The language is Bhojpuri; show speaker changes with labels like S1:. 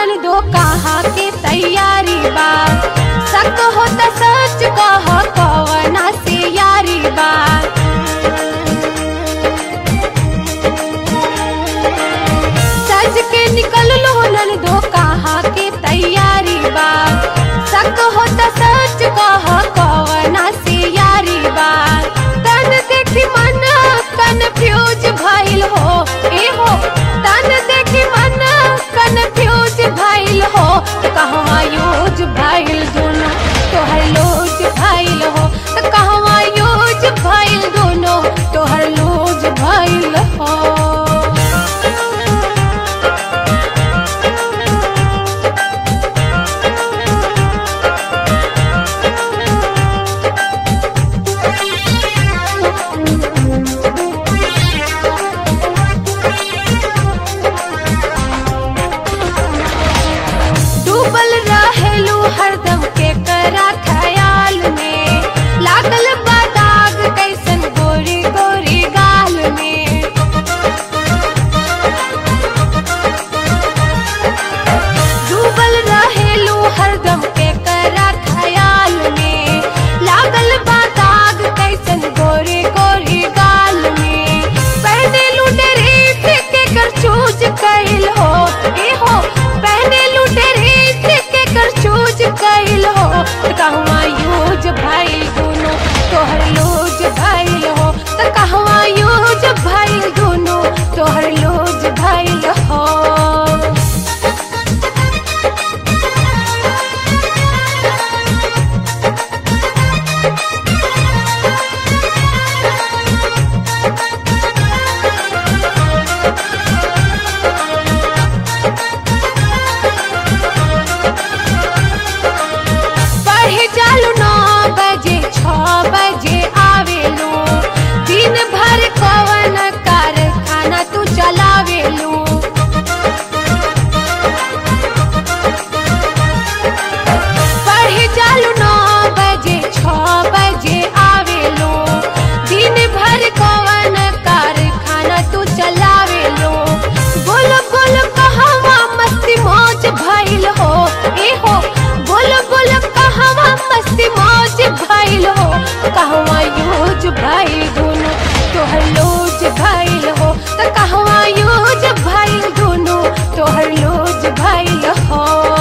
S1: नन दो कहाँ के तैयारी बा सक हो त सच कह कवना से यारी बा सज के निकल लो नन दो कहाँ के तैयारी बा सक हो त सच कह कवना से यारी बा तन देखी मन कन्फ्यूज भइल हो ए हो तन देखी मन कन्फ्यूज भइल हो कहवा यूज भइल दोनों तोहर लूज भइल हो त कहवा यूज भइल दोनों तोहर लूज भइल हो डूबल रहेलू हरदम के करा ख्याल में लागल बा दाग कैसन गोरी गोरी गाल में डूबल रहेलू हरदम के करा ख्याल में लागल बा दाग कैसन गोरी गोरी गाल में पहने लूटे रीत के कर चूज कैल हो ए हो पहने लूटे रीत के कर चूज कैल हो कहवा यूज भाई दोनों तोहर लूज भइल हो त कहवा यूज भइल दोनों तोहर लूज भइल हो पढ़े चालू नौ बजे छ बजे आवेलू दिन भर कवन कारखाना तू चलावेलू पढ़े चालू नौ बजे छ बजे आवेलू दिन भर कवन कारखाना तू चलावेलू बोलो बोलो कहवा मस्ती मौज भइल हो ए हो बोलो बोलो कहवा मस्ती मौज भइल हो कहवा यूज भइल दोनों तोहर लूज भइल हो त कहवा यूज भइल दोनों तोहर लूज भइल हो